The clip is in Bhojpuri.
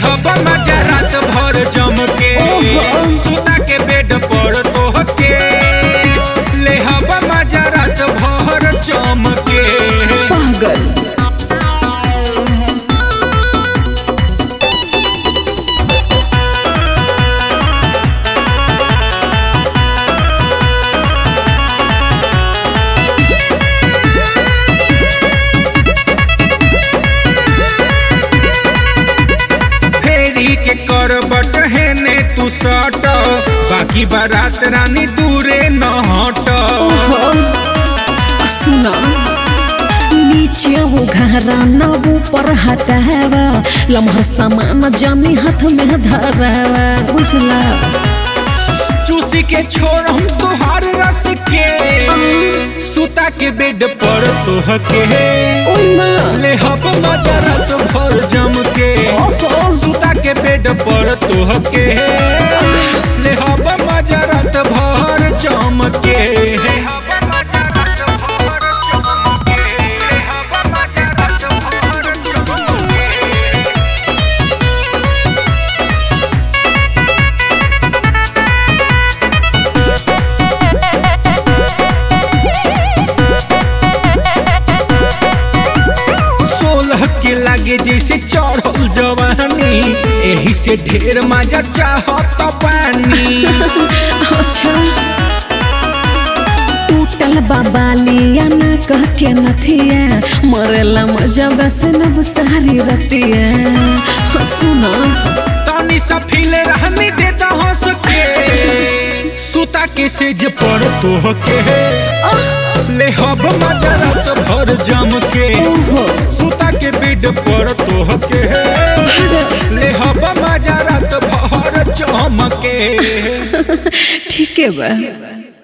हब मजा रात भर जम के ओहो। सुता के बेड पर तोह के ले हब मजा रात भर जम के पागल फेरी के करबट है ने तू सट बाकी बारात रानी दूरे न हट ओहो सुना नीचे वो घरा न ऊपर हटावा लम्हा सामान जानी हाथ में धरावा बुझला चूसी के छोड़ हम तुहार रस के सुता के बेड पर तोह के ओए माँ ले हब मजा रात भर जम के ओहो सुता के बेड पर तोह के ले हब मजा रात भर जम के ले हब मजा रात भर जम के ले हब मजा रात भर जम के सोलह के लागे जैसे चढ़ल जवानी एही से ढेर मजा चाहत पानी अच्छा टूटल बाबालिया न कह के नथिया मरेला मजा बस नब सारी रतिया हाँ, सुना तनी सा फीले रहनी देता हंस के सुता के सेज पर तोह के ले हब मजा रात भर जम के ओहो सुता के बेड पर तोह के भाग ले हब मजा रात भर जम के ठीक है बा